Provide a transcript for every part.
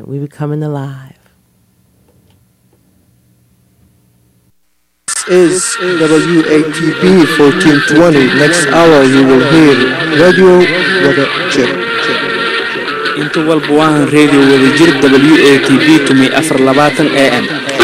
We becoming alive. is WATB 1420. Next hour you will hear Radio Wada Jir. inta walba waahan radio wadajir w a t b tumi afar labaatan a m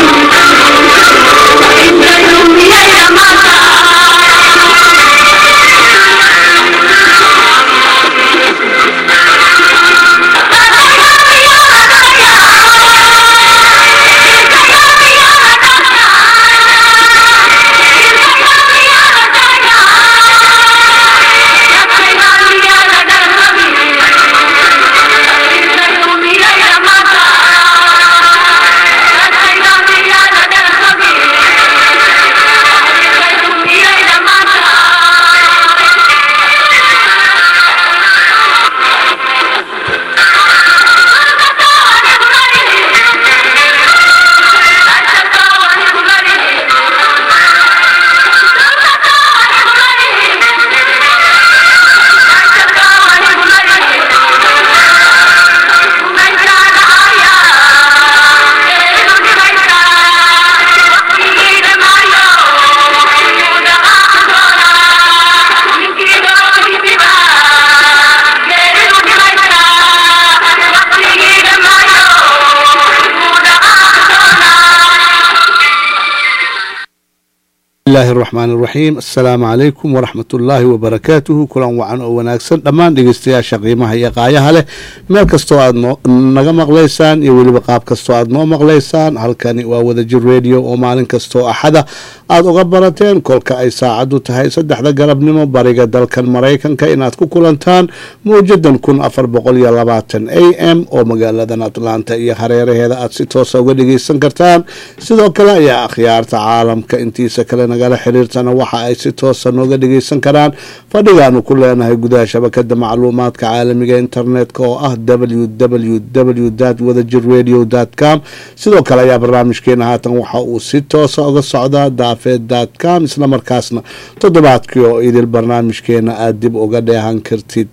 bismillahi raxmaan iraxiim assalaamu calaykum waraxmat ullaahi wabarakaatuhu kulan wacan oo wanaagsan dhammaan dhegeystayaasha qiimaha iyo qaayaha leh meel kastoo aad naga maqlaysaan iyo weliba qaab kastoo aad noo maqlaysaan halkani waa wadajir radio oo maalin kastoo axada aada uga barateen kolka ay saacaddu tahay saddexda galabnimo bariga dalkan maraykanka inaad ku kulantaan mawjadan kun afar boqol iyo labaatan a m oo magaaladan atlanta iyo hareeraheeda aad si toosa uga dhegeysan kartaan sidoo kale ayaa akhyaarta caalamka intiisa kale nagala xiriirtana waxa ay si toosa nooga dhegeysan karaan fadhigaanu ku leenahay gudaha shabakada macluumaadka caalamiga internetka oo ah www wadajir radio com sidoo kale ayaa barnaamijkeena haatan waxa uu si toosa uga socdaa daafeed com isla markaasna toddobaadkii oo idil barnaamijkeena aada dib uga dheehan kartid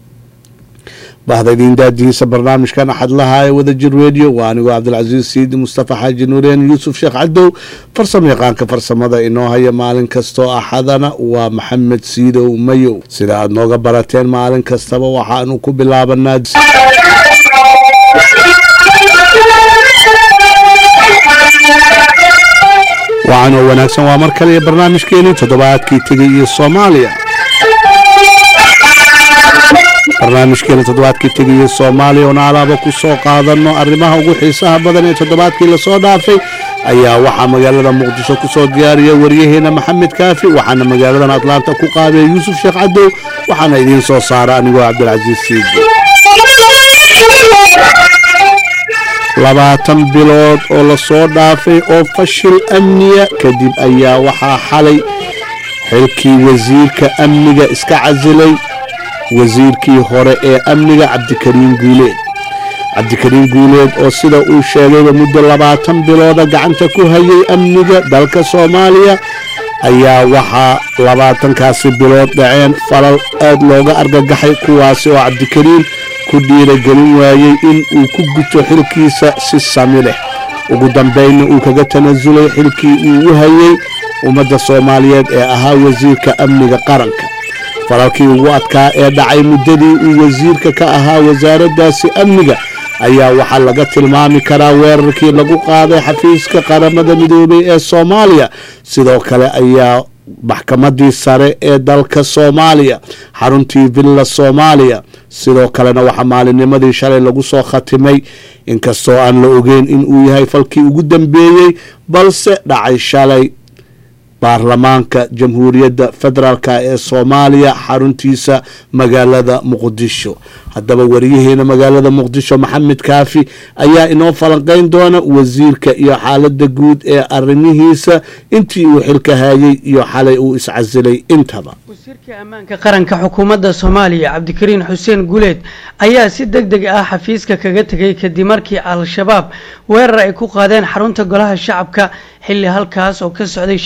bahda idiin daadihiisa barnaamijkan axadlaha ee wadajir radio waa anigoo cabdilcasiis siidi mustafa xaaji nuureen yuusuf sheekh cadow farsamo yaqaanka farsamada inoo haya maalin kastoo axadana waa maxamed siidow mayow sida aad nooga barateen maalin kastaba waxaanu ku bilaabanaa wacanoo wanaagsan waa mar kale iyo barnaamijkeenii toddobaadkii tegay iyo soomaaliya barnaamijkeena toddobaadkii tegayo soomaaliya oona alaaba ku soo qaadano arrimaha ugu xiisaha badan ee toddobaadkii lasoo dhaafay ayaa waxaa magaalada muqdisho kusoo diyaariya waryaheena maxamed kaafi waxaana magaaladan atlaanta ku qaadaya yuusuf sheekh cadow waxaana idiin soo saara anigoo cabdilcasiis siidi labaatan bilood oo lasoo dhaafay oo fashil amniya kadib ayaa waxaa xalay xilkii wasiirka amniga iska casilay wasiirkii hore ee amniga cabdikariin guuleed cabdikariin guuleed oo sida uu sheegayba muddo labaatan bilooda gacanta ku hayay amniga dalka soomaaliya ayaa waxaa labaatankaasi bilood dhaceen falal aad looga argagaxay kuwaasi oo cabdikariin ku dhiiragelin waayey in uu ku guto xilkiisa si sami leh ugu dambaynna uu kaga tanasulay xilkii uu u hayay ummadda soomaaliyeed ee ahaa wasiirka amniga qaranka falalkii ugu adkaa ee dhacay muddadii uu wasiirka ka ahaa wasaaraddaasi amniga ayaa waxaa laga tilmaami karaa weerarkii lagu qaaday xafiiska qaramada midoobay ee soomaaliya sidoo kale ayaa maxkamadii sare ee dalka soomaaliya xaruntii villa soomaaliya sidoo kalena waxaa maalinnimadii shalay lagu soo khatimay inkastoo aan la ogeyn in uu yahay falkii ugu dambeeyey balse dhacay shalay baarlamaanka jamhuuriyadda federaalk ee soomaaliya xaruntiisa magaalada muqdisho haddaba wariyaheena magaalada muqdisho maxamed kaafi ayaa inoo falanqeyn doona wasiirka iyo xaalada guud ee arrimihiisa intii uu xilka hayay iyo xalay uu iscasilay intaba wasiirka ammaanka qaranka xukuumadda soomaaliya cabdikariin xuseen guuleed ayaa si deg deg ah xafiiska kaga tegay kadib markii al-shabaab weerar ay ku qaadeen xarunta golaha shacabka xilli halkaas oo ka socday shir ay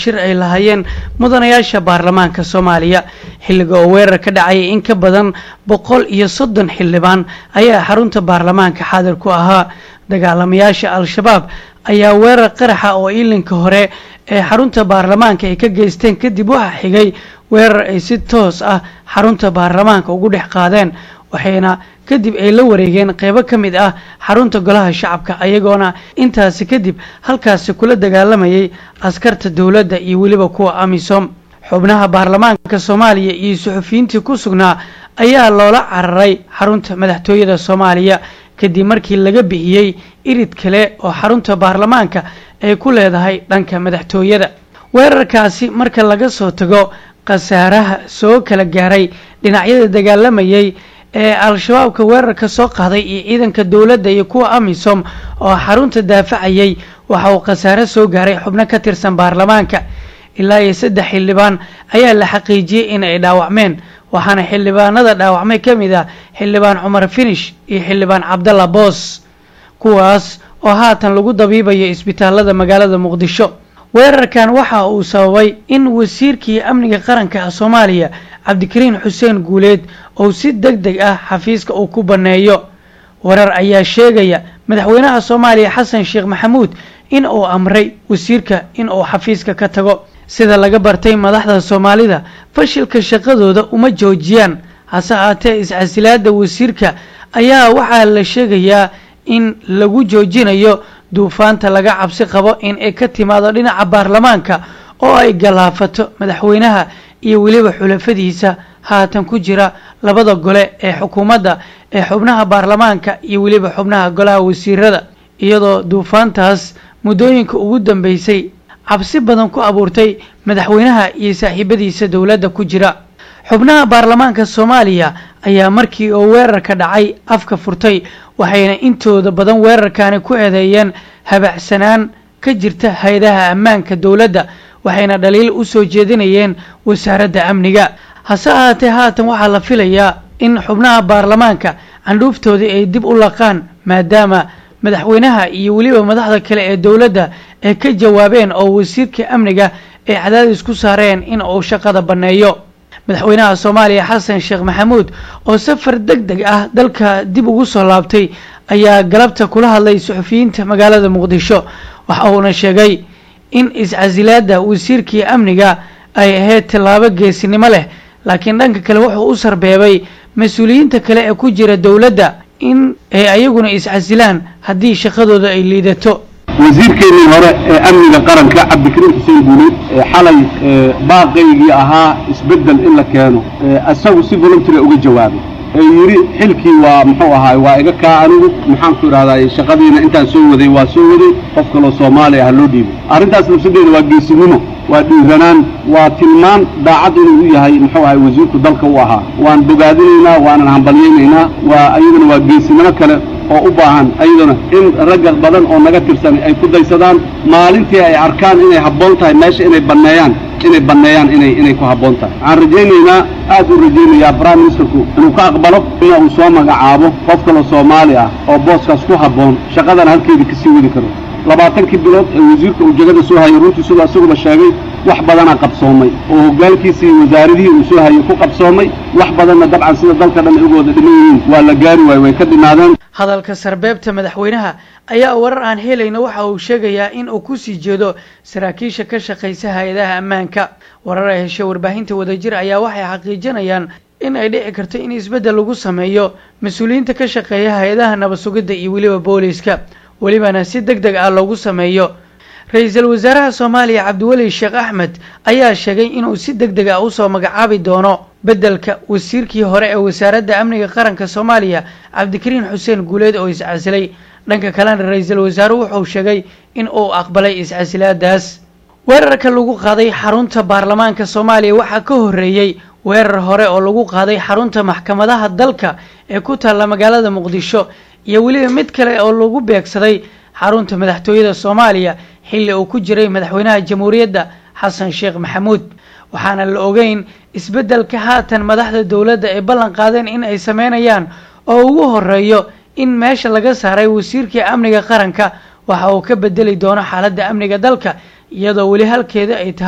lahaayeen mudanayaasha baarlamaanka soomaaliya xilliga oo weerar ka dhacayay in ka badan boqol iyo soddon xildhibaan ayaa xarunta baarlamaanka xaadir ku ahaa dagaalamayaasha al-shabaab ayaa weerar qaraxa oo iilinka hore ee xarunta baarlamaanka ay ka geysteen kadib waxaa xigay weerar ay si toos ah xarunta baarlamaanka ugu dhex qaadeen waxayna kadib ay la wareegeen qeybo ka mid ah xarunta golaha shacabka ayagoona intaasi kadib halkaasi kula dagaalamayay askarta dowladda iyo weliba kuwa amisom xubnaha baarlamaanka soomaaliya iyo suxufiyiintii ku sugnaa ayaa loola cararay xarunta madaxtooyada soomaaliya kadib markii laga bixiyey irid kale oo xarunta baarlamaanka ay ku leedahay dhanka madaxtooyada weerarkaasi marka laga soo tago khasaaraha soo kala gaaray dhinacyada dagaalamayay ee al-shabaabka weerarka soo qaaday iyo ciidanka dowladda iyo kuwa amisom oo xarunta daafacayay waxa uu khasaare soo gaaray xubno ka tirsan baarlamaanka ilaa iyo saddex xildhibaan ayaa la xaqiijiyey in ay dhaawacmeen waxaana xildhibaanada dhaawacmay ka mid ah xildhibaan cumar finish iyo xildhibaan cabdalla boos kuwaas oo haatan lagu dabiibayo isbitaalada magaalada muqdisho weerarkan waxa uu sababay in wasiirkii amniga qaranka soomaaliya cabdikariin xuseen guuleed uu si deg deg ah xafiiska uu ku banneeyo warar ayaa sheegaya madaxweynaha soomaaliya xasan sheekh maxamuud in uu amray wasiirka in uu xafiiska ka tago sida laga bartay madaxda soomaalida fashilka shaqadooda uma joojiyaan hase haatee is-casilaada wasiirka ayaa waxaa la sheegayaa in lagu joojinayo duufaanta laga cabsi qabo in ay ka timaado dhinaca baarlamaanka oo ay galaafato madaxweynaha iyo weliba xulafadiisa haatan ku jira labada gole ee xukuumadda ee xubnaha baarlamaanka iyo weliba xubnaha golaha wasiirada iyadoo duufaantaas muddooyinka ugu dambeysay cabsi badan ku abuurtay madaxweynaha iyo saaxiibadiisa dowladda ku jira xubnaha baarlamaanka soomaaliya ayaa markii uu weerarka dhacay afka furtay waxayna intooda badan weerarkaani ku eedeeyeen habacsanaan ka jirta hay-adaha ammaanka dowladda waxayna dhaliil u soo jeedinayeen wasaaradda amniga hase ahaatee haatan waxaa la filayaa in xubnaha baarlamaanka candhuuftoodii ay dib u laqaan maadaama madaxweynaha iyo weliba madaxda kale ee dowladda ay ka jawaabeen oo wasiirka amniga ay cadaadis ku saareen in uu shaqada banneeyo madaxweynaha soomaaliya xasan sheekh maxamuud oo safar deg deg ah dalka dib ugu soo laabtay ayaa galabta kula hadlay suxufiyiinta magaalada muqdisho waxa uuna sheegay in is-casilaada wasiirkii amniga ay ahayd tallaabo geesinimo leh laakiin dhanka kale wuxuu u sarbeebay mas-uuliyiinta kale ee ku jira dowladda in ay ayaguna is-casilaan haddii shaqadooda ay liidato wasiirkeennii hore ee amniga qaranka cabdikariim xuseen guuleed xalay baaqaygii ahaa isbeddel in la keeno isagu si voluntaria uga jawaabay ee yidhi xilkii waa muxuu ahaay waa iga kaa anigu maxaanku idhahdaa shaqadiina intaan soo waday waa soo waday qof kaloo soomaali ah loo dhiibay arrintaas nafsadeeda waa geesinimo waa dhiiranaan waa tilmaan daacad inuu u yahay muxuu ahay wasiirku dalka u ahaa waan bogaadinaynaa waanan hambalyaynaynaa waa ayadana waa geesinimo kale oo u baahan ayadana in ragga badan oo naga tirsan ay ku daysadaan maalintii ay arkaan inay habboon tahay meesha inay banneeyaan inay banneeyaan inay inay ku habboon tahay waxaan rajaynaynaa aad u rajaynayaa prime ministerku inuu ka aqbalo ina uu soo magacaabo qof kaloo soomaali ah oo booskaas ku habboon shaqadana halkeedii kasii wadi karo labaatankii bilood ee wasiirka uu jagada soo hayay runtii siduu asaguba sheegay wax badanaa qabsoomay oo hoggaankiisii wasaaradihii uu soo hayay ku qabsoomay wax badanna dabcan sida dalka dhan ay uga wada dhiman yihiin waa la gaari waaye way ka dhinaadeen hadalka sarbeebta madaxweynaha ayaa warar aan helayna waxa uu sheegayaa in uu kusii jeedo saraakiisha ka shaqaysa hay-adaha ammaanka warar ay heshay warbaahinta wadajir ayaa waxay xaqiijinayaan in ay dhici karto in isbeddel lagu sameeyo mas-uuliyiinta ka shaqeeya hay-adaha nabad sugidda iyo weliba booliiska welibana si deg deg ah loogu sameeyo ra-iisul wasaaraha soomaaliya cabdiweli sheekh axmed ayaa sheegay inuu si deg deg ah usoo magacaabi doono beddelka wasiirkii hore ee wasaaradda amniga qaranka soomaaliya cabdikariin xuseen guuleed oo is-casilay dhanka kalena ra-iisul wasaaruhu wuxuu sheegay in uu aqbalay is-casilaadaas weerarka lagu qaaday xarunta baarlamaanka soomaaliya waxaa ka horreeyey weerar hore oo lagu qaaday xarunta maxkamadaha dalka ee ku taalla magaalada muqdisho iyo weliba mid kale oo lagu beegsaday xarunta madaxtooyada soomaaliya xilli uu ku jiray madaxweynaha jamhuuriyadda xasan sheekh maxamuud waxaana la ogeyn isbeddelka haatan madaxda dowladda ay ballan qaadeen in ay sameynayaan oo ugu horeeyo in meesha laga saaray wasiirkii amniga qaranka waxa uu ka bedeli doono xaaladda amniga dalka iyadoo weli halkeeda ay tahay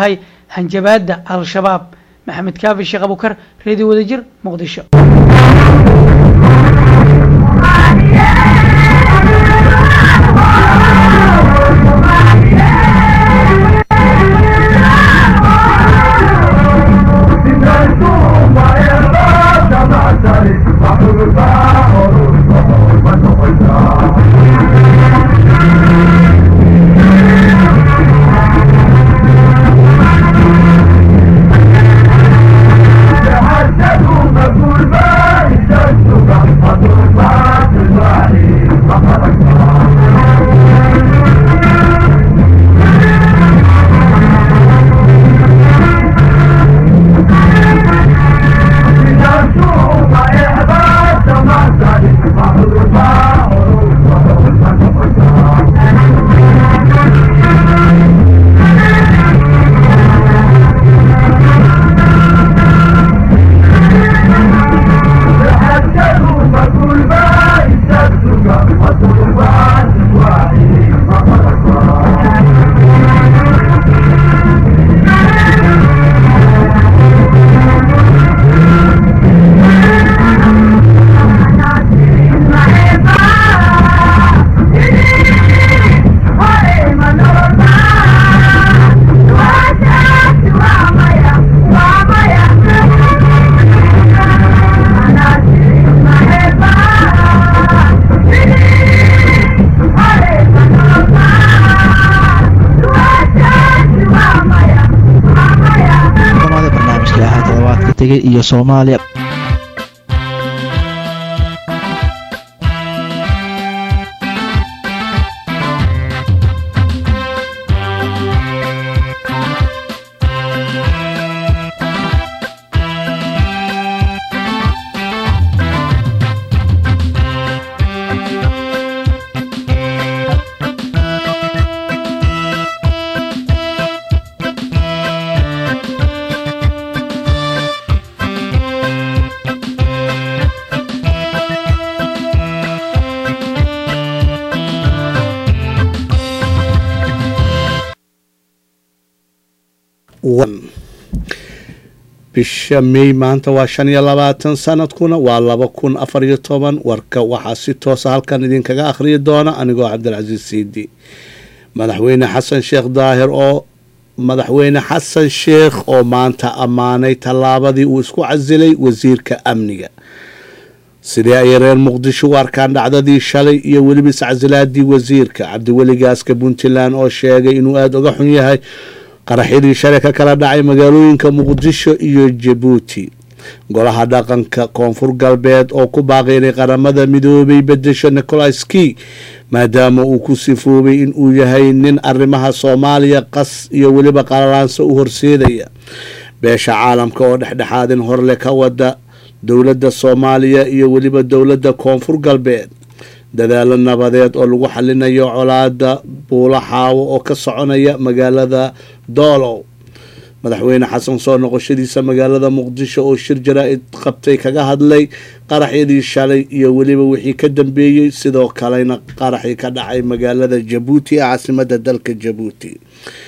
hanjabaadda al-shabaab maxamed kaafi sheekh abukar reediyo wadajir muqdisho barnaamijka ahaa todobaadka tegay iyo soomaaliya bisha may maanta waa shan iyo labaatan sanadkuna waa laba kun afar iyo toban warka waxaa si toosa halkan idinkaga akhriyi doona anigoo cabdilcasiis siidi madaxweyne xasan sheekh daahir oo madaxweyne xasan sheekh oo maanta ammaanay tallaabadii uu isku casilay wasiirka amniga sidee ayay reer muqdisho u arkaan dhacdadii shalay iyo weliba iscasilaadii wasiirka cabdiweli gaaska puntland oo sheegay inuu aada uga xun yahay qaraxyadii shalay ka kala dhacay magaalooyinka muqdisho iyo jabuuti golaha dhaqanka koonfur galbeed oo ku baaqay inay qaramada midoobay bedesho nicolas key maadaama uu ku sifoobay in uu yahay nin arrimaha soomaaliya qas iyo weliba qalalaansa u horseedaya beesha caalamka oo dhexdhexaadin horle ka wada dowladda soomaaliya iyo weliba dowladda koonfur galbeed dadaalo nabadeed oo lagu xalinayo colaada buulo xaawo oo ka soconaya magaalada doolow madaxweyne xasan soo noqoshadiisa magaalada muqdisho oo shir jaraa-id qabtay kaga hadlay qaraxyadii shalay iyo weliba wixii ka dambeeyey sidoo kalena qaraxii ka dhacay magaalada jabuuti ee caasimada dalka jabuuti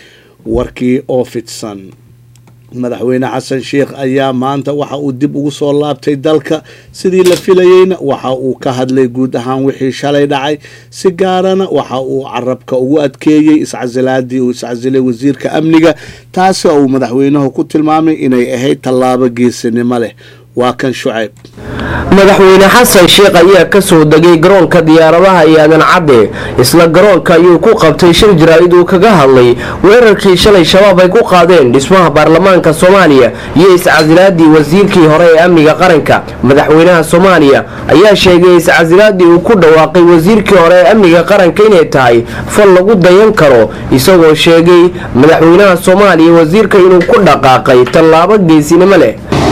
warkii oo fidsan madaxweyne xasan sheekh ayaa maanta waxa uu dib ugu soo laabtay dalka sidii la filayeyna waxa uu ka hadlay guud ahaan wixii shalay dhacay si gaarana waxa uu carabka ugu adkeeyey iscasilaadii uu iscasilay wasiirka amniga taasi oo uu madaxweynuhu ku tilmaamay inay ahayd tallaabo geesinimo leh waa kan shucayb madaxweyne xasan sheekh ayaa kasoo degay garoonka diyaaradaha iyo aadan cadde isla garoonka ayuu ku qabtay shir jaraa-id uu kaga hadlay weerarkii shalay shabaab ay ku qaadeen dhismaha baarlamaanka soomaaliya iyo iscasilaadii wasiirkii hore ee amniga qaranka madaxweynaha soomaaliya ayaa sheegay iscasilaadii uu ku dhawaaqay wasiirkii hore ee amniga qaranka inay tahay fal lagu dayan karo isagoo sheegay madaxweynaha soomaaliya wasiirka inuu ku dhaqaaqay tallaabo geesinimo leh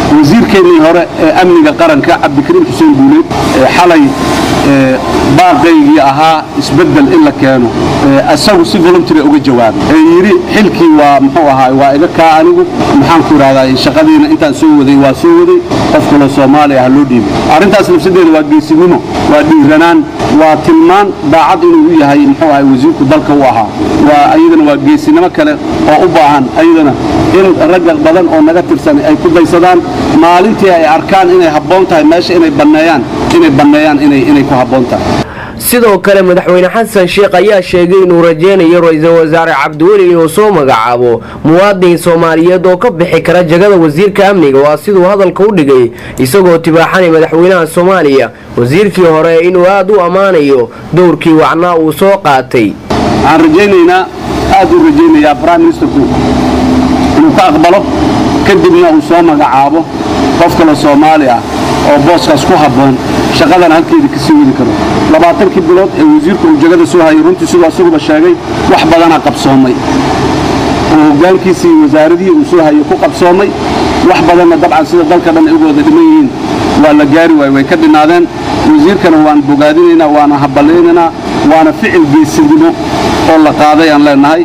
wasiirkeennii hore ee amniga qaranka cabdikariim xuseen guuleed xalay baaqaygii ahaa isbeddel in la keeno isagu si voluntery uga jawaabay ee yidhi xilkii waa muxuu ahaa waa iga kaa anigu maxaan ku idhahdaa shaqadiina intaan soo waday waa soo waday qof kaloo soomaaliya ha loo dhiibay arrintaas nafsadeeda waa geesinimo waa dhiiranaan waa tilmaan daacad inuu u yahay muxuu ahay wasiirku dalka u ahaa waa ayadana waa geesinimo kale oo u baahan ayadana in ragga badan oo naga tirsan ay ku daysadaan maalintii ay arkaan inay habboon tahay meesha inay banneeyaan inay banneeyaan inay inay ku habboon tahay sidoo kale madaxweyne xasan sheekh ayaa sheegay inuu rajaynayo ra-iisul wasaare cabdiweli inuu soo magacaabo muwaadin soomaaliyeed oo ka bixi kara jagada wasiirka amniga waa siduu hadalka u dhigay isagoo tibaaxanay madaxweynaha soomaaliya wasiirkii hore inuu aad u ammaanayo dowrkii wacnaa uu soo qaatay waxaan rajaynaynaa aad u rajaynayaa prime ministerku inuu ka aqbalo kadibna uu soo magacaabo qof kale soomaali ah oo booskaas ku habboon shaqadana halkeedii kasii wadi karo labaatankii bilood ee wasiirku uu jagada soo hayay runtii siduu asaguba sheegay wax badanaa qabsoomay oo hoggaankiisii wasaaradihii uu soo hayay ku qabsoomay wax badanna dabcan sida dalka dhan ay uga wada dhiman yihiin waa la gaari waay way ka dhinaadeen wasiirkana waan bogaadinaynaa waana haballaynaynaa waana ficil geesinimo oo la qaaday aan leenahay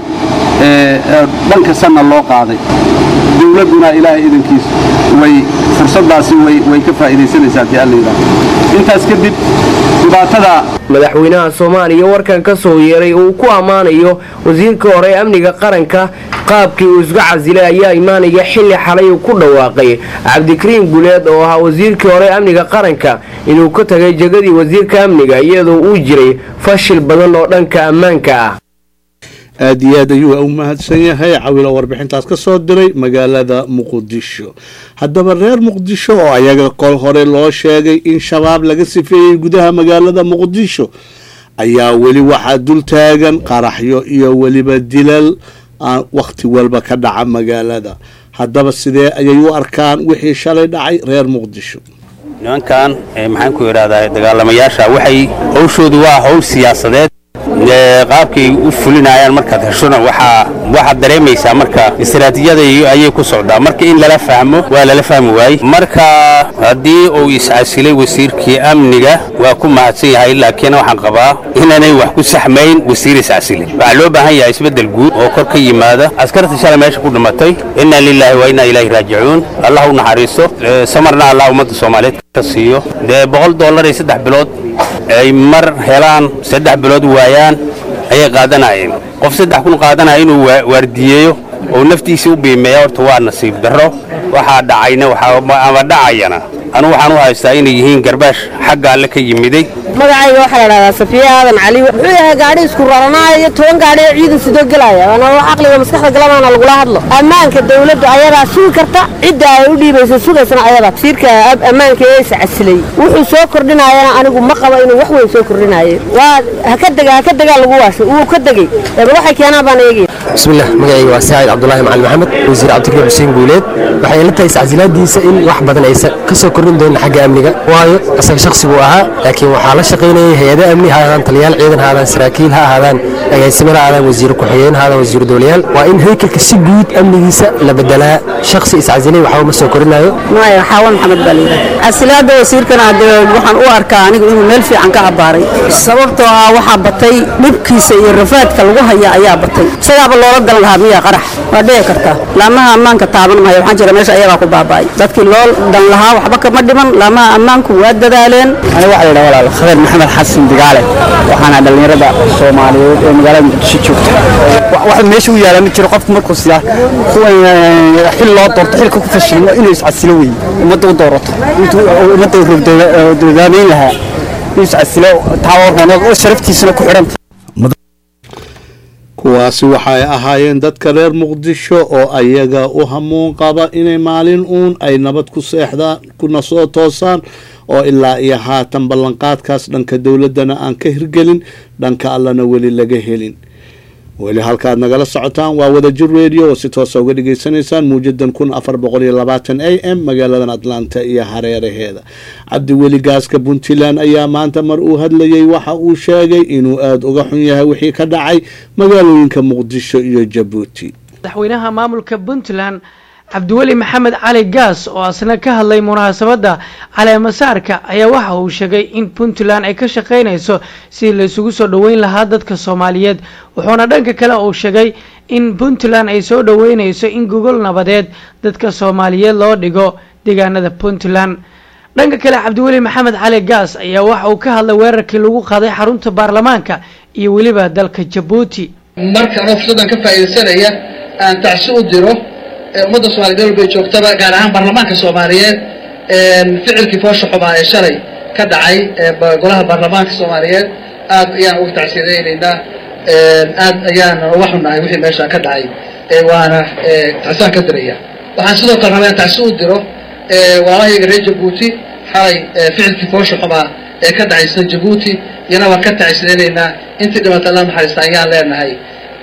dhanka sanna loo qaaday dowladduna ilaahay idankiis way fursaddaasi way ka faa'iidaysanaysaa haddii alla yidhaahdo intaas kadib dhibaatada madaxweynaha soomaaliya warkan ka soo yeeray uu ku ammaanayo wasiirka hore ee amniga qaranka qaabkii uu isga casilay ayaa imaanaya xilli xalay uu ku dhawaaqay cabdikariim guleed oo ahaa wasiirkii hore ee amniga qaranka inuu ka tagay jegadii wasiirka amniga iyadoo uu jiray fashil badan oo dhanka ammaanka ah aad iyo aad ayuu u mahadsan yahay cawilo warbixintaas ka soo diray magaalada muqdisho haddaba reer muqdisho oo ayaga kol hore loo sheegay in shabaab laga sifeeyey gudaha magaalada muqdisho ayaa weli waxaa dul taagan qaraxyo iyo weliba dilal aan wakhti walba ka dhaca magaalada haddaba sidee ayay u arkaan wixii shalay dhacay reer muqdisho nimankan maxaan ku idhahdaa dagaalamayaasha waxay howshoodu waa howl siyaasadeed qaabkay u fulinayaan markaad heshona waxaa waxaad dareemaysaa marka istaraatiijiyada ayay ku socdaa marka in lala fahmo waa lala fahmi waayey marka haddii uu iscasilay wasiirkii amniga waa ku mahadsan yahay laakiin waxaan qabaa inaanay wax ku saxmayn wasiir iscasilay waxaa loo baahan yahay isbeddel guud oo kor ka yimaada askarta shalay meesha ku dhimatay inna lilaahi wa inna ilaahi raajicuun allah u naxariisto samarna allah ummadda soomaaliyeed ka siiyo dee boqol dollar iyo saddex bilood ay mar helaan saddex bilood waayaan ayay qaadanayeen qof saddex kun qaadanaya inuu waardiyeeyo oo naftiisa u biimeeya horta waa nasiib darro waxaa dhacayna ama dhacayana anugu waxaan u haystaa inay yihiin garbaash xagga alle ka yimiday magacayga waxaa la dhahdaa safiya aadan cali wuxuu yahay gaadhi isku raranaayo iyo toban gaadhi oo ciidan sidoo gelaya waana wax caqliga maskaxda galamaana lagula hadlo ammaanka dawladdu ayadaa sugi karta cidda ay u dhiibaysa sugaysana ayadaa wasiirka ammaanka ee iscasilay wuxuu soo kordhinayana anigu ma qabo inuu wax weyn soo kordhinayo waa haka dega haka degaa lagu waashay wuu ka degay eeba waxay keenaan baan eegaya bismillah magacayga waa saacid cabdulaahi macalin maxamed wasiir cabdikariim xuseen guuleed waxay ila tahay iscasilaadiisa in wax badan aysan ka soo kordhin doonin xagga amniga waayo isaga shakhsi buu ahaa laakiin waxaa la shaqaynayay hay-ada amni ha ahaadaan taliyaal ciidan ha ahaadaan saraakiil ha ahaadaan agaasime ha ahaadaan wasiir ku-xigeen ha ahaadaan wasiir dowlayaal waa in haykalka si guud amnigiisa la bedelaa shakhsi iscasilay waxba ma soo korinayo maya xaawan maxamed baa layidhaha casilaada wasiirkana hadee waxaan u arkaa anigu inuu meel fiican ka abaaray sababtoo ah waxaa batay dhibkiisa iyo rafaadka lagu haya ayaa batay isagaaba loola galan lahaa miyaa qarax waa dhici karta laamaha ammaanka taaban maayo waxaan jira meesha ayagaa ku baaba'ay dadkii loo dan lahaa waxba kama dhiman laamaha ammaanku waa dadaaleen ani waxaa la yidhaha walaal khabiir maxamed xasan digaale waxaana dhallinyarada soomaaliyeed ee magaalada muqdisho joogta waxa meesha u yaala ma jiro qofku markuu siyaa xil loo doorto xilka ku fashilmo inuu iscasilo weeye ummadda u doorato intuu ummadda dodaameyn lahaa inuu iscasilo taa sharaftiisana ku xidhanta kuwaasi waxay ahaayeen dadka reer muqdisho oo ayaga u hamuun qaba inay maalin uun ay nabad ku seexdaan kuna soo toosaan oo ilaa iyo haatan ballanqaadkaas dhanka dowladdana aan ka hirgelin dhanka allana weli laga helin weli halkaad nagala socotaan waa wadajir radio oo si toosa uga dhagaysanaysaan muujadan kun afar boqol iyo labaatan a m magaaladan atlanta iyo hareeraheeda cabdiweli gaaska puntland ayaa maanta mar uu hadlayay waxa uu sheegay inuu aada uga xun yahay wixii ka dhacay magaalooyinka muqdisho iyo jabuuti madaxweynaha maamulka puntland cabdiweli maxamed cali gaas oo asna ka hadlay munaasabadda caleemasaarka ayaa waxa uu sheegay in puntland ay ka shaqaynayso sidii la isugu soo dhoweyn lahaa dadka soomaaliyeed wuxuuna dhanka kale uu sheegay in puntland ay soo dhoweynayso in gogol nabadeed dadka soomaaliyeed loo dhigo deegaanada puntland dhanka kale cabdiweli maxamed cali gaas ayaa waxa uu ka hadlay weerarkii lagu qaaday xarunta baarlamaanka iyo weliba dalka jabuuti marka anoo fursaddan ka faa'iidaysanaya aan tacsi u diro ee ummadda soomaliya meel walbay joogtaba gaar ahaan baarlamaanka soomaaliyeed ficilkii foosha xumaa ee shalay ka dhacay ee golaha baarlamaanka soomaaliyeed aad ayaan uga tacsiyadaynaynaa aad ayaan uga xunnahay wixii meeshaa ka dhacay waana tacsiyaan ka diraya waxaan sidoo kale rabaa in tacsi u diro walaalahayga reer jabuuti xalay ficilkii foosha xumaa ee ka dhacay isla jabuuti iyana waan ka tacsiyadaynaynaa intii dhibata alla naxariista ayaan leenahay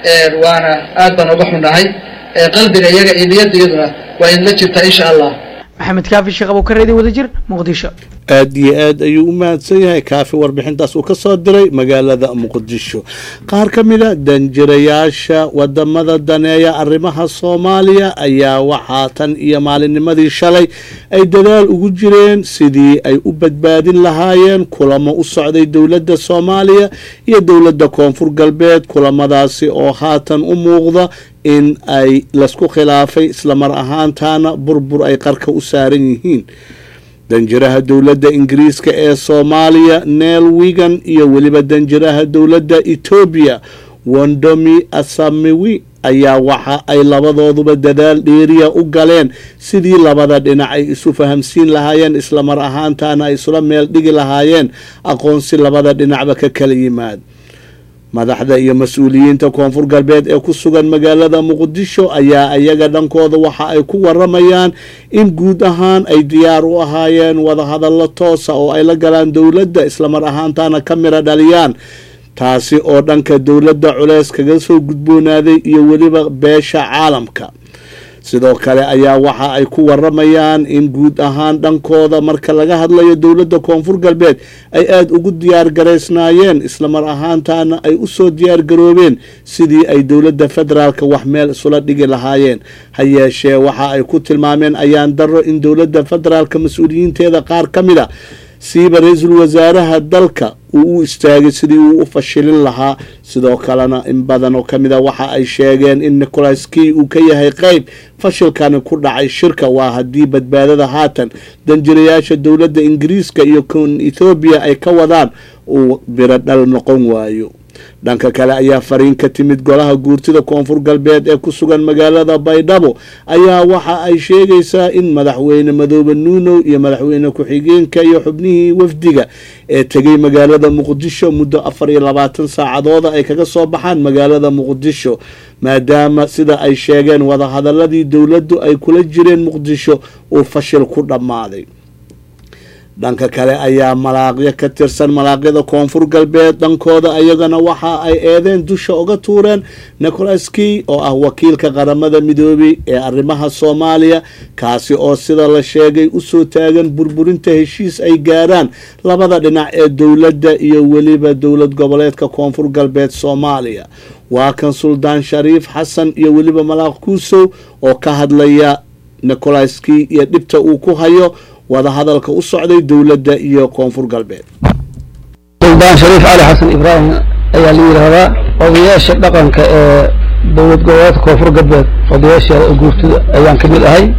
waana aad baan uga xunnahay qalbiga iyaga iyo niyadda iyaduna waa idinla jirtaa insha allah maxamed kaafi sheekh abuukareedi wadajir muqdisho aad iyo aad ayuu u mahadsan yahay kaafi warbixintaas uu ka soo diray magaalada muqdisho qaar ka mida danjirayaasha wadamada daneeya arrimaha soomaaliya ayaa waxaa tan iyo maalinnimadii shalay ay dadaal ugu jireen sidii ay u badbaadin lahaayeen kulamo u socday dowladda soomaaliya iyo dowladda koonfur galbeed kulamadaasi oo haatan u muuqda in ay lasku khilaafay islamar ahaantaana burbur ay qarka u saaran yihiin danjiraha dowladda ingiriiska ee soomaaliya neel wigan iyo weliba danjiraha dowladda etoobiya wondomi asamiwi ayaa waxa ay labadooduba dadaal dheeriya u galeen sidii labada dhinac ay isu fahamsiin lahaayeen islamar ahaantaana ay isula meel dhigi lahaayeen aqoonsi labada dhinacba ka kala yimaad madaxda iyo mas-uuliyiinta koonfur galbeed ee ku sugan magaalada muqdisho ayaa iyaga dhankooda waxa ay ku waramayaan in guud ahaan ay diyaar u ahaayeen wadahadallo toosa oo ay la galaan dowladda islamar ahaantaana ka mira dhaliyaan taasi oo dhanka dowladda culeys kaga soo gudboonaaday iyo weliba beesha caalamka sidoo kale ayaa waxa ay ku waramayaan in guud ahaan dhankooda marka laga hadlayo dowladda koonfur galbeed ay aada ugu diyaar garaysnaayeen islamar ahaantaana ay usoo diyaar garoobeen sidii ay dowladda federaalka wax meel isula dhigi lahaayeen ha yeeshee waxa ay ku tilmaameen ayaan daro in dowladda federaalka mas-uuliyiinteeda qaar ka mid a siiba ra-iisul wasaaraha dalka uu u istaagay sidii uu u fashilin lahaa sidoo kalena in badan oo kamid a waxa ay sheegeen in nicholas key uu ka yahay qeyb fashilkani ku dhacay shirka waa haddii badbaadada haatan danjirayaasha dowladda ingiriiska iyo kon ethoobiya ay ka wadaan uu biro dhal noqon waayo dhanka kale ayaa fariin ka timid golaha guurtida koonfur galbeed ee ku sugan magaalada baydhabo ayaa waxa ay sheegaysaa in madaxweyne madoobe nuunow iyo madaxweyne ku-xigeenka iyo xubnihii wafdiga ee tegay magaalada muqdisho muddo afar iyo labaatan saacadooda ay kaga soo baxaan magaalada muqdisho maadaama sida ay sheegeen wadahadaladii dowladdu ay kula jireen muqdisho uu fashil ku dhammaaday dhanka kale ayaa malaaqyo ka tirsan malaaqyada koonfur galbeed dhankooda ayagana waxa ay eedeen dusha uga tuureen nicholas key oo ah wakiilka qaramada midoobay ee arrimaha soomaaliya kaasi oo sida la sheegay usoo taagan burburinta heshiis ay gaaraan labada dhinac ee dowladda iyo weliba dowlad goboleedka koonfur galbeed soomaaliya waa kan suldaan shariif xasan iyo weliba malaaq kuusow oo ka hadlaya nicholas key iyo dhibta uu ku hayo wadahadalka u socday dowladda iyo koonfur galbeed suldaan shariif cali xasan ibraahim ayaa la yidhaahdaa odayaasha dhaqanka ee dowlad goboleedka koonfur galbeed odayaasheeda guurtida ayaan ka mid ahay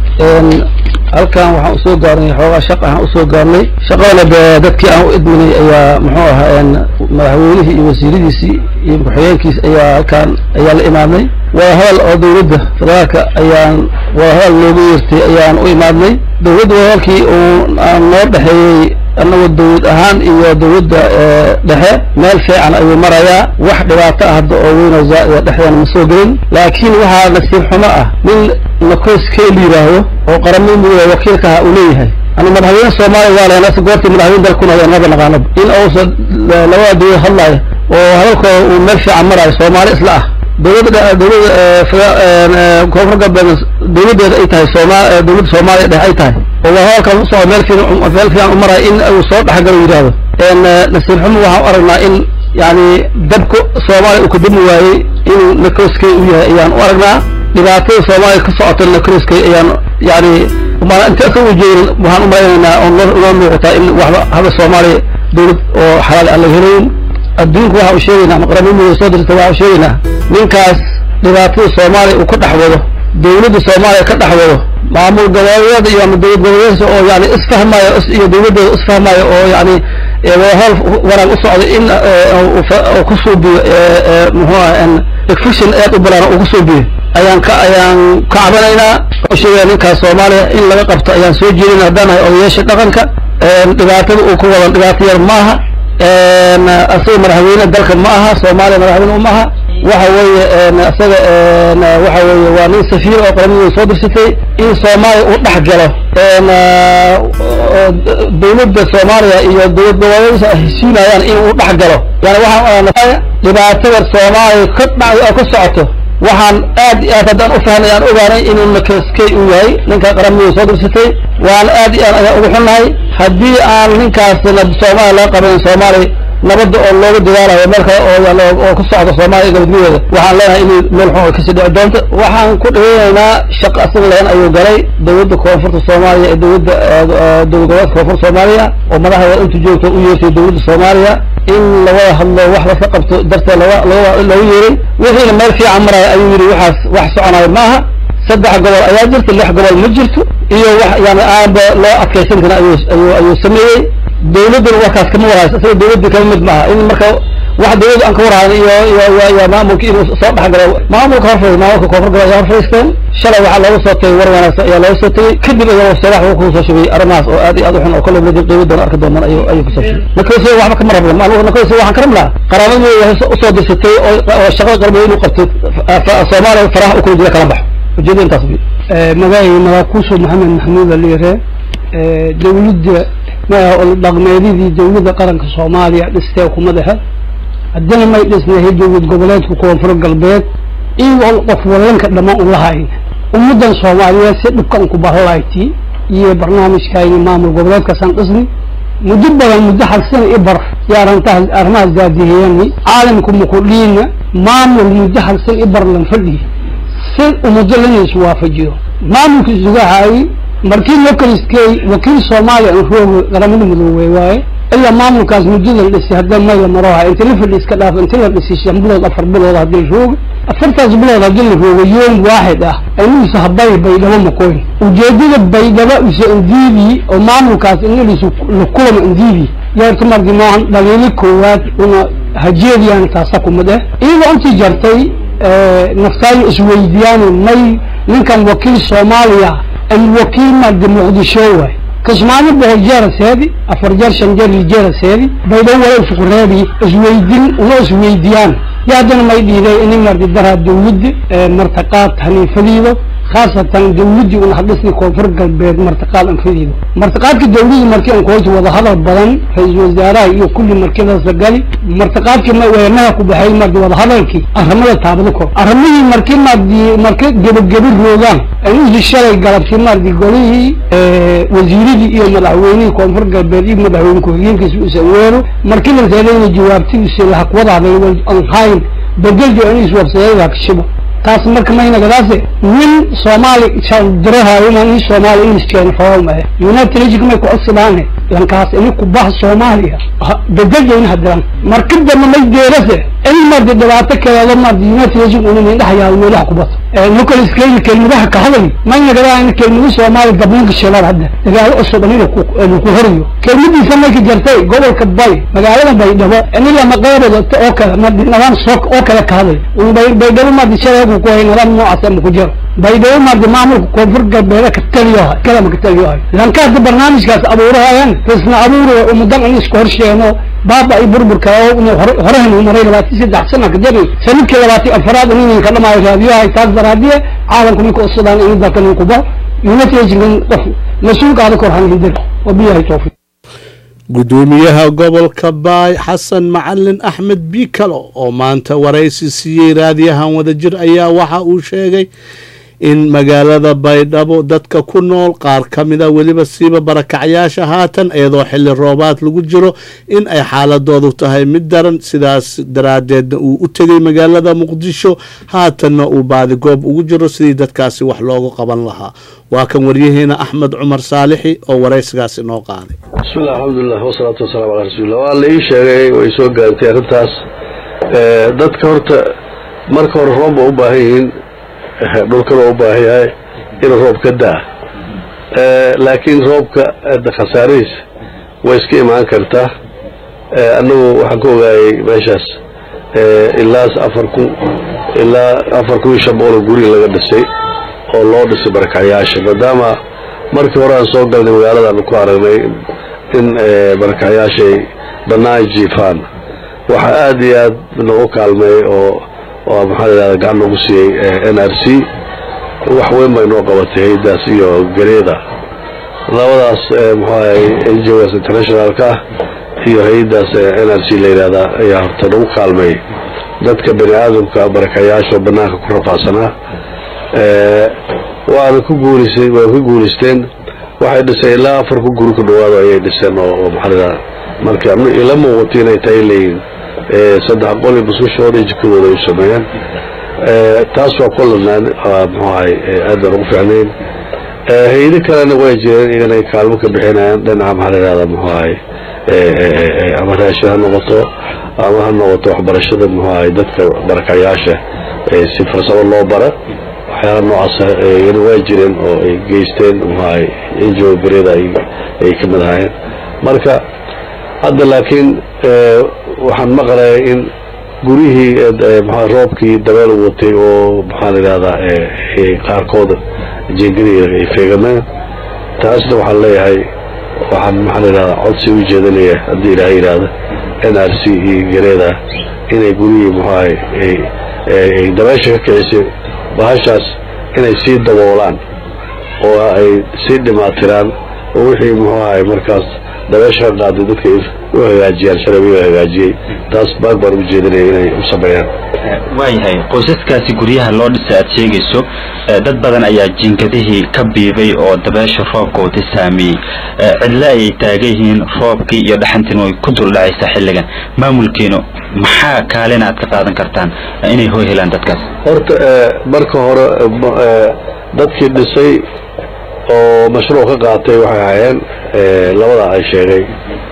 halkan waxaan usoo gaarnay xoogaa shaq ahaan usoo gaarnay shaqadana dee dadkii aan u idminay ayaa muxuu ahaa madaxweynihii iyo wasiiradiisii iyo ku-xigeenkiis ayaa halkaan ayaa la imaadnay wadahadal oo dowladda federaalka ayaan wadahadal loogu yeertay ayaan u imaadnay dowladda wadahadalkii uu noo dhexeeyey annagoo dowlad ahaan iyo dowladda dhexe meel fiican ayuu marayaa wax dhibaato ah hadda oo weyn oo zaa'ida dhexdeena ma soo gelin laakiin waxaa nasiib xumo ah nin nakooskee la yidhaahdo oo qaramada midooda wakiilkaha uu leeyahay ana madaxweyne soomaaliya waa lehenase goortii madaxweyne dalka kuna maba naqaanaba in uusan labada dowlad hadlaya oo hadalkooda uu meel fiican marayo soomaali isla ah dowladda dowladda koonfur galbeed dowladdeeda ay tahay sooma dowladda soomaaliya dhex ay tahay oo waa hadalkan usoo meel fiican meel fiican u maraya in uu soo dhexgalo yidhaahdo nasiib xumo waxaan u aragnaa in yani dabka soomaaliya uu ka dami waayey inuu nakooskey u yahay ayaan u aragnaa dhibaatada soomaaliya ka socotana kriskay ayaan yani maan inta ka ujeedin waxaan u malaynaynaa oo noo noo muuqataa in waxba haba soomaaliya dowlad oo xalaal aan laga helayn adduunka waxa uu sheegaynaa ama qaramada soo dirta waxa uu sheegaynaa ninkaas dhibaatada soomaaliya uu ka dhex wado dowladda soomaaliya ka dhex wado maamul goboleedyada iyo ama dowlad goboleedyada oo yani isfahmaya iyo dowladooda isfahmaya oo yani howl wanaag u socda in uu ku suubiyo muxuu ah fiction aad u balaan uu ku suubiyo ayaan ka ayaan ka cabanaynaa oo sheegaya ninkaas soomaaliya in laga qabto ayaan soo jeedin haddaan nahay odayaasha dhaqanka dhibaatada uu ku wadan dhibaato yar maaha asaga madaxweyne dalka ma aha soomaaliya madaxweyne uma aha waxa weeye isaga waxa weeye waa nin safiir oo qaramada soo dirsatay in soomaaliya uu dhex galo dowladda soomaaliya iyo dowlad goboleedyada ay heshiinayaan in uu dhex galo yani waxaan dhibaatada soomaaliya ka dhacday oo ka socoto waxaan aad iyo aad haddaan u fahnay aan ogaanay inuu nakaskey uu yahay ninka qaramada soo dirsatay waan aad iyo aad ayaan ugu xunnahay haddii aan ninkaasna soomaaliya laga qabayn soomaaliya nabadda oo looga dadaalayo meel kale oo oo ku socda soomaaliya gabadgudeeda waxaan leenahay inay meel xun ay kasii dhici doonto waxaan ku dhaweynaynaa shaqo asaga lahan ayuu galay dowladda koonfurta soomaaliya ee dowladda dowlad goboleedka koonfurta soomaaliya oo madaxda inta joogta u yeertay dowladda soomaaliya in lawada hadlo wax laska qabto darteed laga loogu yeeray wixiina meel fiican maraya ayuu yidhi waxaas wax soconayo maaha saddex gobol ayaa jirta lix gobol ma jirto iyo wax yani aanba loo adkaysan karin ayuu ayuu ayuu sameeyey dowladduna warkaas kama warhayso isaga dowladda kama mid maaha in marka wax dowladda aan ka warhayn iyo iyo iyo maamulka inuu soo dhexgalo maamulka horfadhiis maamulka koonfur gobol ayaa horfadhiisteen shalay waxaa looga soo tagay war wanaagsan ayaa looga soo tagay kadib ayaa sadax wuxuu kusoo shugay arrimahaas oo aad iyo aad u xun oo kolley mid qiimo doona arki doonaan ayuu ayuu kusoo shugay nakayso waxba kama rabna maanugu nakayso waxaan ka rabnaa qaraabadii waxay usoo dirsatay oo oo shaqada qarbeed inuu qabto soomaaliya faraha u kula jira kala baxo ujeedada intaas magacay magakuuso maxamed maxamuud aliire dowladda dhaqmeedidii dowladda qaranka soomaaliya dhistee kuma dhexe haddana may dhisnahay dowlad goboleedka koonfur galbeed iyagoo qof wallanka dhammaan u lahayn ummaddan soomaaliyeed si dhibkan ku bahalayti iyo barnaamijkayni maamul goboleedkaasaan dhisni muddo badan muddo hal sana i bar yaarantaas arrimahaas daadihiyani caalamku makudhiina maamul muddo hal sana i bar lan fadhiyi si ummaddo lana iswaafajiyo maamulka isugahaay markii localiskey wakiil soomaaliya aan roogo qaramada midoobey waaye ilaa maamulkaas muddada la dhisay hadda mayla maroha inta la fadhi iska dhaaf inta la dhisay shan bilood afar bilood haddii roogo afartaas bilood haddii la roogo yoom waaxid ah inuusa habay baydhabo makoyn ujeedada baydhabo isa indiibi oo maamulkaas inalisu la kulama indiibi yeerta markii maahan dhaliili koowaad una hajeediyaan taasa kumid eh iyadoo intii jartay naftaayo isweydiyaani may ninkan wakiil soomaaliya الوكيل مال مقدشو واي كسماني بهو جارة سيدي أفر جار شنجار الجارة سيدي بيدو ولا فقرابي اسويدين ولا اسويديان يادنا ما يديري اني مرد درها دولد مرتقات هني فديدو خاصة دولدي ونحدثني كوفر قلبيد مرتقات ان فديدو مرتقات كدولدي مركي ان كويت وضا هذا البلان رئيس وزراء يو كل مركي ذا سقالي مرتقات كما وينها كبحي مرد وضا هذا الكي أهرمدا تابدكو أهرمدي مركي مرد مركي جبل جبل روغان انوز الشرعي قلبتي مرد قوليه وزيري iyo madaxweynihii koonfur galbeed iyo madaxweyne ku-xigeenkiisa u saweero markii la reebayna jawaabtidiisa la haqwadaaday aan hayn bedeljo in iswabsadeeda kashibo taas marka maynagadaase nin soomaali dirahayo in soomaali ingliskeena fawamahe united nation may kucodsidaane lankaas ini kubah soomaaliya bedeljo in hadiran marka dambe may deerase in mardi dhibaato kaleedo mardi united nation una mindhahayaa meelaha kubato nicolas keyli kelmadaha ka hadlay maynagadaa in kelmada soomaaliya dabninka shilaad hadda dagaalo cusub in laku horiyo kelmadiisa may ka jartay gobolka bay magaalada baydhabo in lama qeybado oo kale mardi nidaam sook oo kale ka hadlay baydhabo mardi shareegu ku hay nidaam noocaas ama ku jiro baydhabo mardi maamulka koonfur galbeeda ka taliyohay kalama ka taliyohay lanka hadda barnaamijkaas abuurahayaan risna abuurayo umudan in isku horsheeno baaba ay burburka horehan maray labaatan saddex sana kadib sanadkii labaatan afaraad inin ka dhamaayo raadiyohay taas daraadiye caalamku ninka usudaan in dalka nin kubo united nation qof mas-uulkaada kor hanhindir wabiyahay towfiiq gudoomiyaha gobolka baay xasan macalin axmed biikalo oo maanta waraysi siiyey raadiyahan wadajir ayaa waxa uu sheegay in magaalada baydhabo dadka ku nool qaar ka mida weliba siiba barakacyaasha haatan iyadoo xili roobaad lagu jiro in ay xaaladoodu tahay mid daran sidaas daraadeedna uu u tegay magaalada muqdisho haatanna uu baadigoob ugu jiro sidii dadkaasi wax loogu qaban lahaa waa kan waryaheena axmed cumar saalixi oo waraysigaas inoo qaaday bismillah alxamdulilah wasalaatu wasalaamu calaa rasuulillah waa la ii sheegay way soo gaartay arrintaas dadka horta marka hore roob ba u baahan yihiin dhulkana u baahan yahay inuu roob ka daa laakiin roobka khasaarihiis way iska imaan kartaa annagu waxaan ka ogaayay meeshaas ilaa afar kun ilaa afar kun iyo shan boqol oo guri laga dhisay oo loo dhisay barakacyaasha maadaama markii hore aan soo galnay magaaladaanu ku aragnay in barakacyaashay bannaan jiifaan waxaa aad iyo aad noogu kaalmeeyey oo oo maxaa la yidhahda gacan noogu siiyey n r c wax weyn bay noo qabatay haydaas iyo gareeda labadaas muxuu ahay NGOs internationalka ah iyo hay-adaas n r c la yidhahda ayaa horta nagu kaalmeeyey dadka bani aadamka barakayaasha oo banaanka ku rafaadsanaa waana ku guulisay waa ku guulisteen waxay dhiseen ilaa afar ku guri ku dhawaado ayay dhiseen oo oo maxaa la yidhahda marka ila muuqato inay tahay leeyihin saddex qol iyo buskushooda iyo jikadooda ay u sameeyeen taas waa kulanaan muxuu ahay aad baan ugu fiicnayn hay-ado kalena way jireen iyagana ay kaalmo ka bixinayaan dhinaca maxaa la yidhahda muxuu ahay ama raashin ha noqoto ama ha noqoto waxbarashada muxuu ahay dadka barakayaasha si farsamo loo bara waxyaala noocaas iyana waa jireen oo ay geysteen muxuu ahay ngo bereda ay ka mid ahaayeen marka hadda laakiin waxaan maqlaya in gurihii mxua roobkii dabeel watay oo maxaa la yidhahdaa qaarkooda jeengadihi ay feegameen taasna waxaan leeyahay waxaan maxaa la yidhahdaa codsi u jeedinaya haddii ilaahay yidhaahda n r c iyo gareeda inay gurihii muxuu ahay ay dabeesha ka kicisay bahashaas inay sii daboolaan oo ay sii dhimaatiraan oo wixii muxuu ahay markaas dabeesha ka qaaday dadka u hagaajiyaan sharciga u hagaajiyey taas baag baan u jeedinaya inay u sameeyaan waayahay qoysaskaasi guryaha loo dhisay aad sheegayso dad badan ayaa jiingadihii ka biibay oo dabeesha roobka wata saameeyey cidle ayay taagan yihiin roobkii iyo dhaxantiina way ku duldhacaysaa xilligan maamulkiinu maxaa kaalin aad ka qaadan kartaan inay hoo helaan dadkaas horta marka hore dadkii dhisay oo mashruuc ka qaatay waxay ahaayeen labada ay sheegay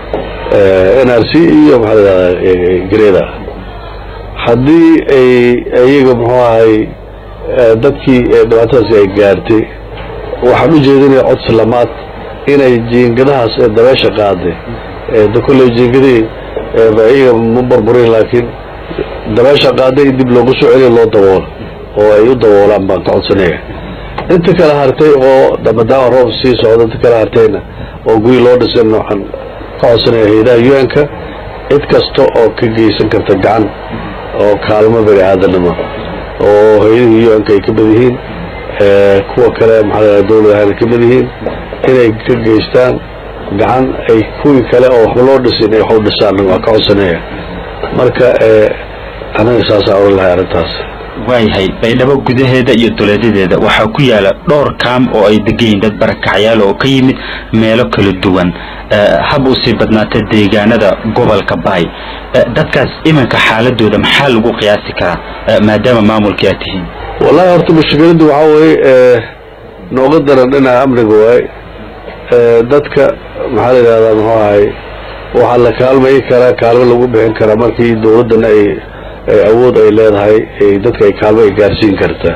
n r c iyo maxaa la yidhahdaa greda haddii ay iyaga muxuu ahay dadkii dhibaatadaasi ay gaartay waxaan u jeedinaya codsi lamaad inay jiingadahaas ee dabeesha qaaday de kolley jiingadihii iyaga ma burburin laakiin dabeesha qaaday in dib loogu soo celiyo loo daboolo oo ay u daboolaan baan ka codsanaya inta kala hartay oo maadaama roob sii socda inta kala hartayna oo guri loo dhisan waxaan ka codsanaya hay-adaha un-ka cid kasta oo ka geysan karta gacan oo kaalmo bani aadanimo oo hay-adihii un-ka ay ka mid yihiin kuwa kale maxaa la dowlad ahaan ka mid yihiin inay ka geystaan gacan ay kuwii kale oo waxba loo dhisin ay wax u dhisaan waa ka codsanaya marka anaga saasaan oran lahay arrintaas waayahay baydhabo gudaheeda iyo duleedadeeda waxaa ku yaala dhowr kaam oo ay degayiin dad barakacyaal oo ka yimid meelo kala duwan hab u sii badnaata deegaanada gobolka baay dadkaas iminka xaaladooda maxaa lagu qiyaasi karaa maadaama maamulkii aad tihiin wallahi horta mushkiladdu waxaa weeye nooga daran dhinaca amniga waay dadka maxaa la yidhahdaa muxuu ahay waxaa la kaalmayi karaa kaalmo lagu bixin karaa markii dowladdana ay awood ay leedahay dadka ay kaalmo ay gaarsiin karta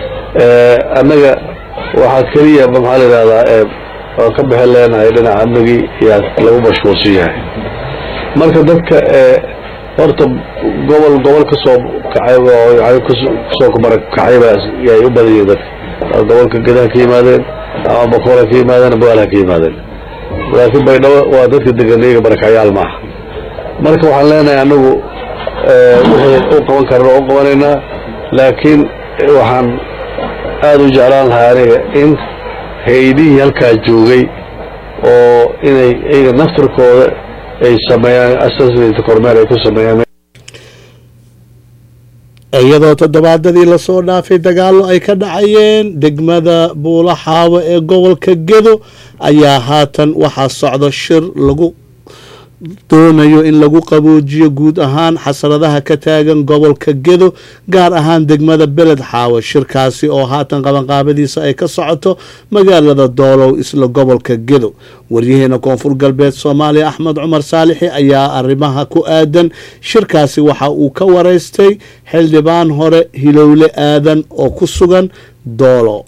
annaga waxaa keliya maxaa la yidhahdaa waan ka bixin leenahay dhinaca amnigii yaa lagu mashquulsan yahay marka dadka horta gobol gobol kasoo kacay kasoo barakacay yay u badan yihiin dadka gobolka gedaha ka yimaadeen ama bakool ha ka yimaadeen ama bogaal ha ka yimaadeen laakiin baydhabo waa dadka degan iyaga barakacyaal maaha marka waxaan leenahay anagu wixii u qaban karna u qabanaynaa laakiin waxaan aada u jeclaan lahaa aniga in hay-adihii halkaa joogay oo inay iyaga naftarkooda ay sameeyaan assassinate kormeer ay ku sameeyaan iyadoo toddobaadadii lasoo dhaafay dagaallo ay ka dhacayeen degmada buulaxaawo ee gobolka gedo ayaa haatan waxaa socda shir lagu doonayo in lagu qaboojiyo guud ahaan xasradaha ka taagan gobolka gedo gaar ahaan degmada beled xaawo shirkaasi oo haatan qabanqaabadiisa ay ka socoto magaalada doolow isla gobolka gedo waryaheena koonfur galbeed soomaaliya axmed cumar saalixi ayaa arrimaha ku aadan shirkaasi waxa uu ka wareystay xildhibaan hore hilowle aadan oo ku sugan doolo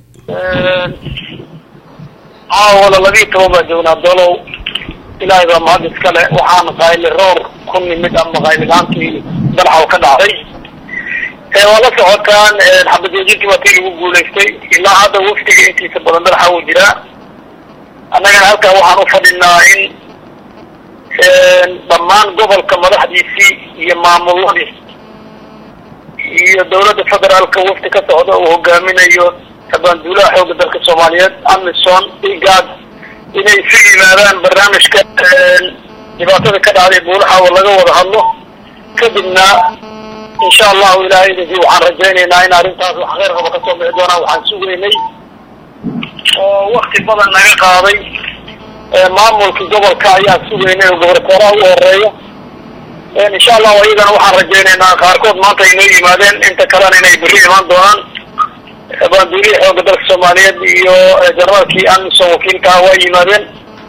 caawala labiiyo toban baa joognaa doolow ilaahay baa mahad iskale waxaan qayli roor ku nimid ama qaylilaantii dalxaw ka dhacday waa la socotaan xabajoojintii waa tii lagu guulaystay ilaa hadda wafdiga intiisa badan dalxa uu jiraa annagana halkaa waxaan u fadhinaa in dhammaan gobolka madaxdiisii iyo maamuladii iyo dawladda federaalka wafdi ka socda uu hogaaminayo abaanduulaha xooga dalka soomaaliyeed amison igad inay isu yimaadaan barnaamijka dhibaatada ka dhacday buulaha oo laga wada hadlo kadibna insha allahu ilahay idinkii waxaan rajaynaynaa in arrintaas wax kheyr qaba kasoo bixi doonaa waxaan sugaynay oo wakti badan naga qaaday maamulkii gobolka ayaa sugaynay oo gobortooraha u horeeya insha allahu iyagana waxaan rajaynaynaa qaarkood maanta ay noo yimaadeen inta kalena inay berri imaan doonaan baanduulihii xooga dalka soomaaliyeed iyo generaalkii amison wakiilka ah waa yimaadeen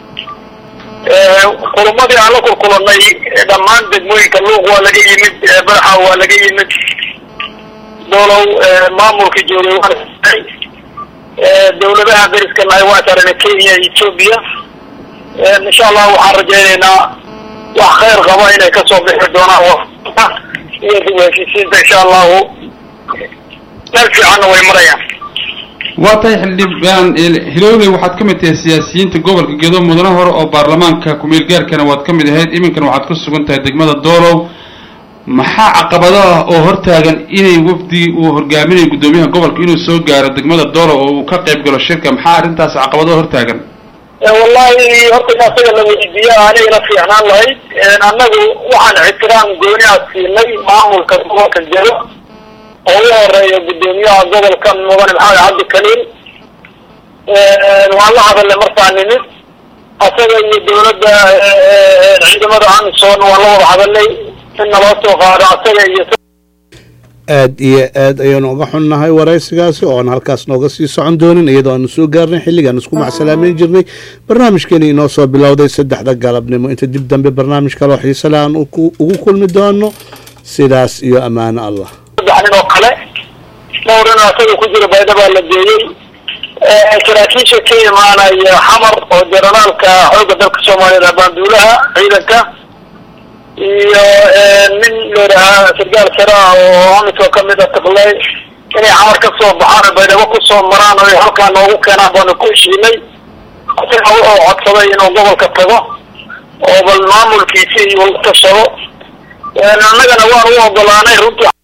kulumadii aan la kulkulanay dhammaan degmooyinka luuq waa laga yimid badaxa waa laga yimid doolow maamulka joogay waan dawladaha dariska nahay waa saarana kenya iyo ethoobia insha allah waxaan rajaynaynaa wax kheyr qaba inay kasoo bixi doonaan iyo dib u heshiisiinta insha allahu meel fiicanna way marayaan waa tahay xildhibaan hilowley waxaad ka mid tahay siyaasiyiinta gobolka gedo mudane hore oo baarlamaanka ku-meel gaarkana waad ka mid ahayd iminkana waxaad ku sugan tahay degmada doolow maxaa caqabado ah oo hortaagan inay wafdi uu hogaaminayo guddoomiyaha gobolka inuu soo gaaro degmada doolow oo uu ka qayb galo shirka maxaa arrintaas caqabado hortaagan wallahi horta in asaga la weydiiya anigana fiicnaan lahayd annagu waxaan ixtiraam gooni a siinay maamulka gobolka gedo oo u horeeya guddoomiyaha gobolka mudane maxamed cabdi kaliil waan la hadalnay markaa nimid asaga iyo dawladda ciidamada amison waan la wada hadalnay in naloo soo qaado asaga iyo aad iyo aad ayaanu uga xunnahay waraysigaasi oo aan halkaas nooga sii socon doonin iyadoo aanu soo gaarnay xilligaan isku macsalaameyn jirnay barnaamijkeeni inoo soo bilowday saddexda galabnimo inta dib dambe barnaamij kaloo xiise le aan ugu kulmi doono sidaas iyo ammaano allah saddex nin oo kale dhowrina asaga ku jira bayda baa la geeyey saraakiisha ka imaanaya xamar oo generaalka xoogga dalka soomaaliyeed abaanduulaha ciidanka iyo nin layidhahaa sargaal sare ah oo amiso kamid a tiqley inay xamar ka soo baxaan oo baydhabo kusoo maraan oo halkaa noogu keenaan baanu ku heshiinay isaga wuxuu codsaday inuu gobolka tago oo bal maamulkiisi uu tashado annagana waan u ogolaanay runtii